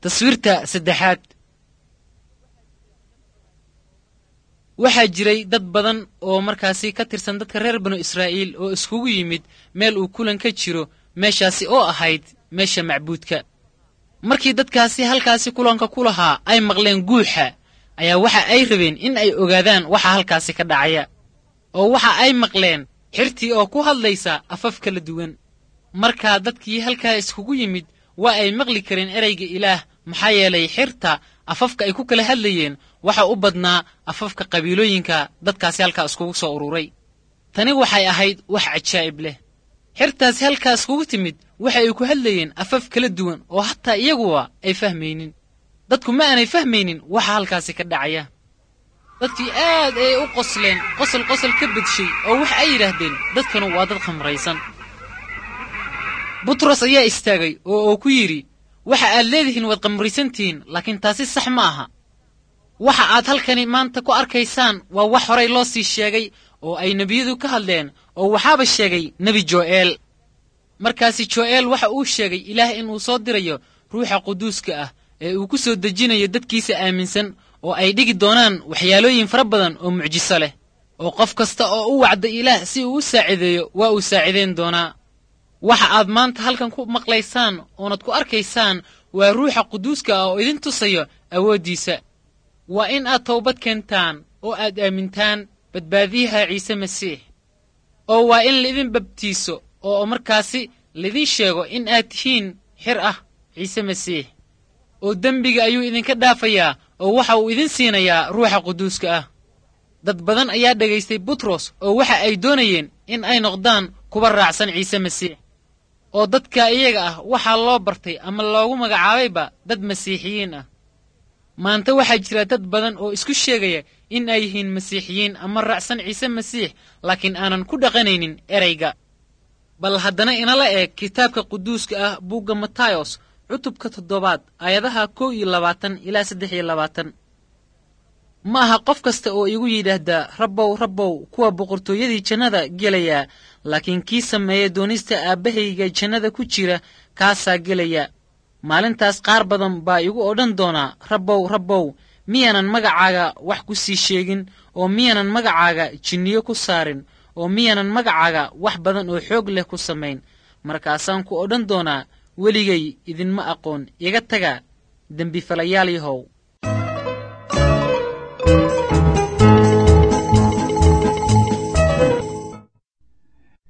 taswiirta saddexaad waxaa jiray dad badan oo markaasi ka tirsan dadka reer banu israa'iil oo iskugu yimid meel uu kulan ka jiro meeshaasi oo ahayd meesha macbuudka markii dadkaasi halkaasi kulanka ku lahaa ay maqleen guuxa ayaa waxa ay rabeen in ay ogaadaan waxa halkaasi ka dhacaya oo waxa ay maqleen xirtii oo ku hadlaysa afaf kala duwan markaa dadkii halkaa iskugu yimid waa ay maqli kareen ereyga ilaah maxaa yeelay xirta afafka ay ku kala hadlayeen waxa u badnaa afafka qabiilooyinka dadkaasi halkaa iskugu soo ururay tani waxay ahayd wax cajaa'ib leh xirtaasi halkaa iskugu timid waxa ay ku hadlayeen afaf kala duwan oo hataa iyaguwa ay fahmaynin dadku ma aanay fahmaynin waxa halkaasi ka dhacaya dadkii aad ayay u qosleen qosol qosol ka bedshay oo waxa ay yidhaahdeen dadkanu waa dad khamraysan butros ayaa istaagay oo uu ku yidhi waxa aad leedihiin waad khamraysantihiin laakiin taasi sax ma aha waxa aad halkani maanta ku arkaysaan waa wax horay loo sii sheegay oo ay nebiyadu ka hadleen oo waxaaba sheegay nebi jo'eel markaasi jo'eel waxa uu sheegay ilaah inuu soo dirayo ruuxa quduuska ah ee uu ku soo dejinayo dadkiisa aaminsan oo ay dhigi doonaan waxyaalooyin fara badan oo mucjiso leh oo qof kasta oo u wacda ilaah si uu u saacideeyo waa uu saacidayn doonaa waxa aad maanta halkan ku maqlaysaan oonad ku arkaysaan waa ruuxa quduuska ah oo idin tusayo awooddiisa waa in aad towbad keentaan oo aad aamintaan badbaadiyaha ciise masiix oo waa in laidin babtiiso oo markaasi laidin sheego in aad tihiin xir ah ciise masiix oo dembiga ayuu idinka dhaafayaa oo waxa uu idin siinayaa ruuxa quduuska ah dad badan ayaa dhegaystay butros oo waxa ay doonayeen in ay noqdaan kuwa raacsan ciise masiix oo dadka iyaga ah waxaa loo bartay ama loogu magacaabayba dad masiixiyiin ah maanta waxaa jira dad badan oo isku sheegaya in ay yihiin masiixiyiin ama raacsan ciise masiix laakiin aanan ku dhaqanaynin erayga bal haddana inala eeg kitaabka quduuska ah buugga matayos cutubka toddobaad aayadaha kow iyo labaatan ilaa saddex iyo labaatan ma aha qof kasta oo igu yidhaahdaa rabbow rabbow kuwa boqortooyadii jannada gelayaa laakiin kii sameeya doonista aabbahayga jannada ku jira kaasaa gelaya maalintaas qaar badan baa igu odhan doonaa rabbow rabbow miyaanan magacaaga wax ku sii sheegin oo miyaanan magacaaga jinniyo ku saarin oo miyaanan magacaaga wax badan oo xoog leh ku samayn markaasaan ku odhan doonaa weligay idinma aqoon iga taga dembifalayaal yahow